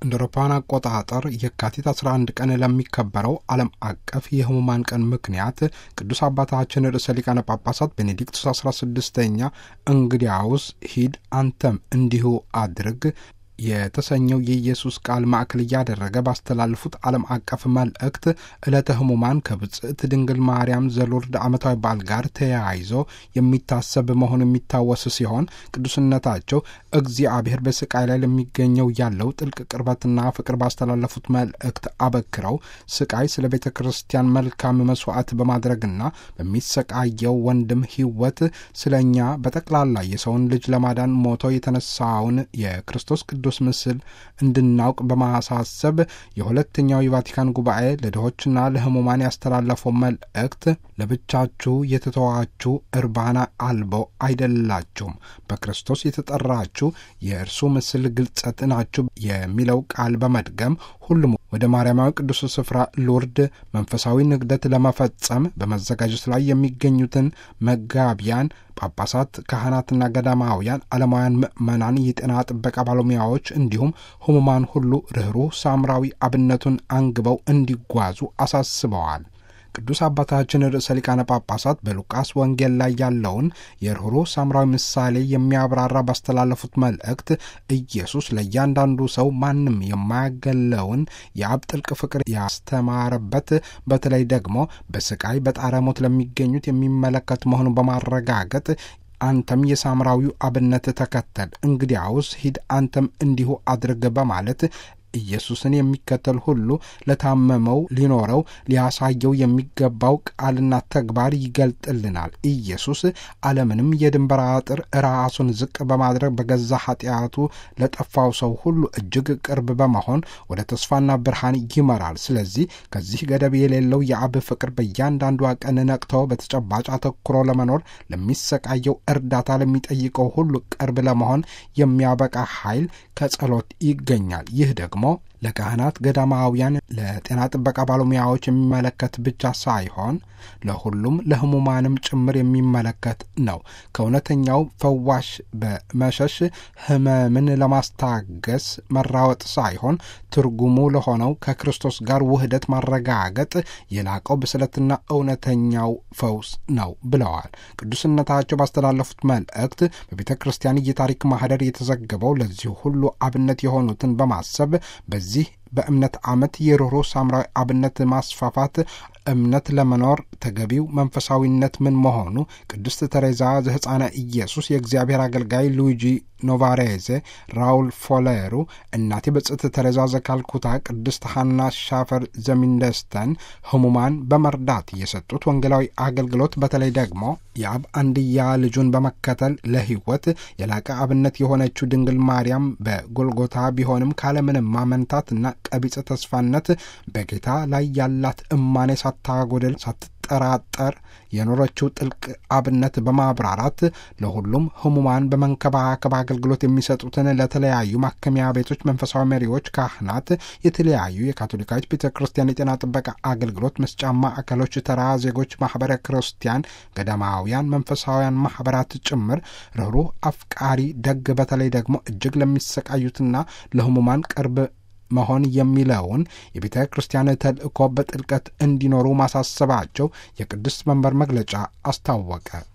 እንደ አውሮፓውያን አቆጣጠር የካቲት 11 ቀን ለሚከበረው ዓለም አቀፍ የህሙማን ቀን ምክንያት ቅዱስ አባታችን ርዕሰ ሊቃነ ጳጳሳት ቤኔዲክቱስ 16ኛ እንግዲያውስ ሂድ አንተም እንዲሁ አድርግ የተሰኘው የኢየሱስ ቃል ማዕከል እያደረገ ባስተላለፉት ዓለም አቀፍ መልእክት ዕለተ ህሙማን ከብጽዕት ድንግል ማርያም ዘሎርድ ዓመታዊ በዓል ጋር ተያይዞ የሚታሰብ መሆኑ የሚታወስ ሲሆን ቅዱስነታቸው እግዚአብሔር በስቃይ ላይ ለሚገኘው ያለው ጥልቅ ቅርበትና ፍቅር ባስተላለፉት መልእክት አበክረው ስቃይ ስለ ቤተ ክርስቲያን መልካም መስዋዕት በማድረግና በሚሰቃየው ወንድም ህይወት ስለ እኛ በጠቅላላ የሰውን ልጅ ለማዳን ሞቶ የተነሳውን የክርስቶስ ቅዱስ ምስል እንድናውቅ በማሳሰብ የሁለተኛው የቫቲካን ጉባኤ ለድሆችና ለህሙማን ያስተላለፈው መልእክት ለብቻችሁ የተተዋችሁ እርባና አልቦ አይደላችሁም፣ በክርስቶስ የተጠራችሁ የእርሱ ምስል ግልጸት ናችሁ የሚለው ቃል በመድገም ሁሉም ወደ ማርያማዊ ቅዱስ ስፍራ ሎርድ መንፈሳዊ ንግደት ለመፈጸም በመዘጋጀት ላይ የሚገኙትን መጋቢያን ጳጳሳት፣ ካህናትና ገዳማውያን፣ ዓለማውያን ምዕመናን፣ የጤና ጥበቃ ባለሙያዎች እንዲሁም ህሙማን ሁሉ ርኅሩህ ሳምራዊ አብነቱን አንግበው እንዲጓዙ አሳስበዋል። ቅዱስ አባታችን ርዕሰ ሊቃነ ጳጳሳት በሉቃስ ወንጌል ላይ ያለውን የርኅሩህ ሳምራዊ ምሳሌ የሚያብራራ ባስተላለፉት መልእክት ኢየሱስ ለእያንዳንዱ ሰው ማንም የማያገለውን የአብ ጥልቅ ፍቅር ያስተማረበት በተለይ ደግሞ በስቃይ በጣረ ሞት ለሚገኙት የሚመለከት መሆኑን በማረጋገጥ አንተም የሳምራዊው አብነት ተከተል፣ እንግዲያውስ ሂድ አንተም እንዲሁ አድርግ በማለት ኢየሱስን የሚከተል ሁሉ ለታመመው ሊኖረው ሊያሳየው የሚገባው ቃልና ተግባር ይገልጥልናል። ኢየሱስ ዓለምንም የድንበር አጥር ራሱን ዝቅ በማድረግ በገዛ ኃጢአቱ ለጠፋው ሰው ሁሉ እጅግ ቅርብ በመሆን ወደ ተስፋና ብርሃን ይመራል። ስለዚህ ከዚህ ገደብ የሌለው የአብ ፍቅር በእያንዳንዷ ቀን ነቅተው በተጨባጭ አተኩሮ ለመኖር ለሚሰቃየው እርዳታ ለሚጠይቀው ሁሉ ቅርብ ለመሆን የሚያበቃ ኃይል ከጸሎት ይገኛል። ይህ ደግሞ ለካህናት፣ ገዳማውያን፣ ለጤና ጥበቃ ባለሙያዎች የሚመለከት ብቻ ሳይሆን ለሁሉም ለህሙማንም ጭምር የሚመለከት ነው። ከእውነተኛው ፈዋሽ በመሸሽ ህመምን ለማስታገስ መራወጥ ሳይሆን ትርጉሙ ለሆነው ከክርስቶስ ጋር ውህደት ማረጋገጥ የላቀው ብስለትና እውነተኛው ፈውስ ነው ብለዋል። ቅዱስነታቸው ባስተላለፉት መልእክት በቤተ ክርስቲያን የታሪክ ማህደር የተዘገበው ለዚህ ሁሉ አብነት የሆኑትን በማሰብ በዚህ በእምነት ዓመት የርኅሩህ ሳምራዊ አብነት ማስፋፋት እምነት ለመኖር ተገቢው መንፈሳዊነት ምን መሆኑ ቅድስት ተሬዛ ዘሕፃነ ኢየሱስ የእግዚአብሔር አገልጋይ ሉዊጂ ኖቫሬዜ፣ ራውል ፎሌሩ፣ እናቴ ብጽዕት ተሬዛ ዘካልኩታ፣ ቅድስት ሐና ሻፈር ዘሚንደስተን ህሙማን በመርዳት የሰጡት ወንጌላዊ አገልግሎት በተለይ ደግሞ የአብ አንድያ ልጁን በመከተል ለሕይወት የላቀ አብነት የሆነችው ድንግል ማርያም በጎልጎታ ቢሆንም ካለምንም ማመንታትና ቀቢጸ ተስፋነት በጌታ ላይ ያላት እማኔ ሳታጎድል ሳትጠራጠር የኖረችው ጥልቅ አብነት በማብራራት ለሁሉም ህሙማን በመንከባከብ አገልግሎት የሚሰጡትን ለተለያዩ ማከሚያ ቤቶች መንፈሳዊ መሪዎች፣ ካህናት፣ የተለያዩ የካቶሊካዊት ቤተ ክርስቲያን የጤና ጥበቃ አገልግሎት መስጫ ማዕከሎች፣ ተራ ዜጎች፣ ማህበረ ክርስቲያን፣ ገዳማውያን፣ መንፈሳውያን ማህበራት ጭምር ርኅሩህ፣ አፍቃሪ፣ ደግ በተለይ ደግሞ እጅግ ለሚሰቃዩትና ለህሙማን ቅርብ መሆን የሚለውን የቤተ ክርስቲያን ተልእኮ በጥልቀት እንዲኖሩ ማሳሰባቸው የቅድስት መንበር መግለጫ አስታወቀ።